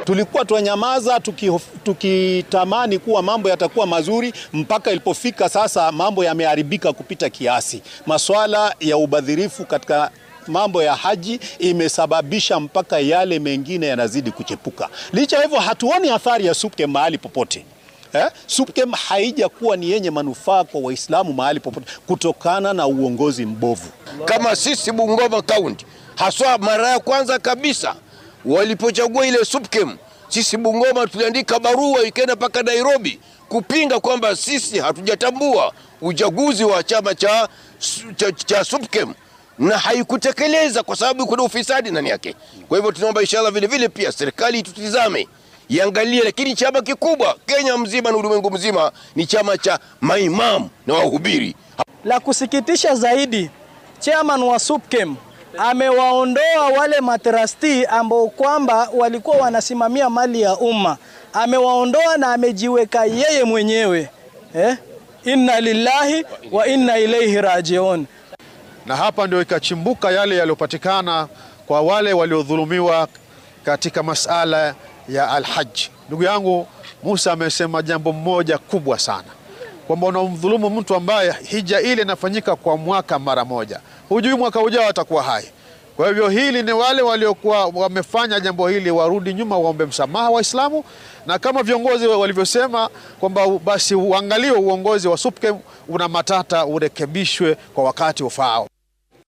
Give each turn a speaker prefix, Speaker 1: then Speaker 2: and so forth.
Speaker 1: Tulikuwa twanyamaza tukitamani tuki kuwa mambo yatakuwa mazuri, mpaka ilipofika sasa mambo yameharibika kupita kiasi. Maswala ya ubadhirifu katika mambo ya haji imesababisha mpaka yale mengine yanazidi kuchepuka. Licha hivyo, hatuoni athari ya SUPKEM mahali popote. Eh, SUPKEM haijakuwa ni yenye manufaa kwa Waislamu mahali popote kutokana na uongozi mbovu.
Speaker 2: Kama sisi Bungoma County, haswa mara ya kwanza kabisa walipochagua ile SUPKEM, sisi Bungoma tuliandika barua ikaenda mpaka Nairobi kupinga kwamba sisi hatujatambua uchaguzi wa chama cha, cha, cha SUPKEM na haikutekeleza kwa sababu kuna ufisadi ndani yake. Kwa hivyo tunaomba inshallah vile vile pia serikali tutizame iangalie, lakini chama kikubwa Kenya mzima na ulimwengu mzima ni chama cha maimamu na wahubiri.
Speaker 3: La kusikitisha zaidi, chairman wa SUPKEM amewaondoa wale matrasti ambao kwamba walikuwa wanasimamia mali ya umma, amewaondoa na amejiweka yeye mwenyewe eh? Inna lillahi wa inna ilaihi rajiun.
Speaker 4: Na hapa ndio ikachimbuka yale yaliyopatikana kwa wale waliodhulumiwa katika masala ya alhaji. Ndugu yangu Musa amesema jambo moja kubwa sana kwamba unamdhulumu mtu ambaye hija ile inafanyika kwa mwaka mara moja, hujui mwaka ujao atakuwa hai. Kwa hivyo hili ni wale waliokuwa wamefanya jambo hili warudi nyuma, waombe msamaha Waislamu, na kama viongozi walivyosema kwamba basi uangaliwe uongozi wa SUPKEM una matata, urekebishwe kwa wakati ufaao.